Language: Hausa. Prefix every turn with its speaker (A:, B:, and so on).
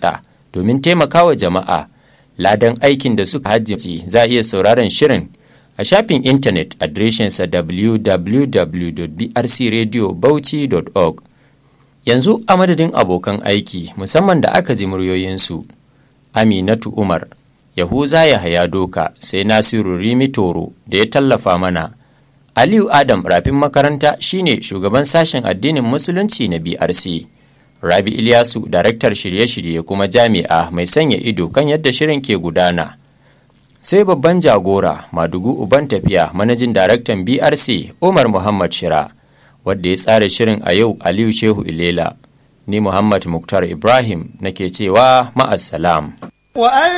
A: kitsa domin taimakawa jama'a ladan aikin da suka hajji za a iya sauraron shirin a shafin intanet adireshinsa www.brcradiobauchi.org yanzu a madadin abokan aiki musamman da aka ji muryoyinsu aminatu umar yahuza yahaya doka sai nasiru rimi toro da ya tallafa mana aliyu adam rafin makaranta shine shugaban sashen addinin musulunci na brc rabi ilyasu daraktar shirye-shirye kuma jami'a mai sanya ido kan yadda shirin ke gudana sai babban jagora madugu uban tafiya manajin daraktan brc umar muhammad shira wadda ya tsara shirin a yau aliyu shehu ilela ni muhammad muktar ibrahim nake cewa ma'assalam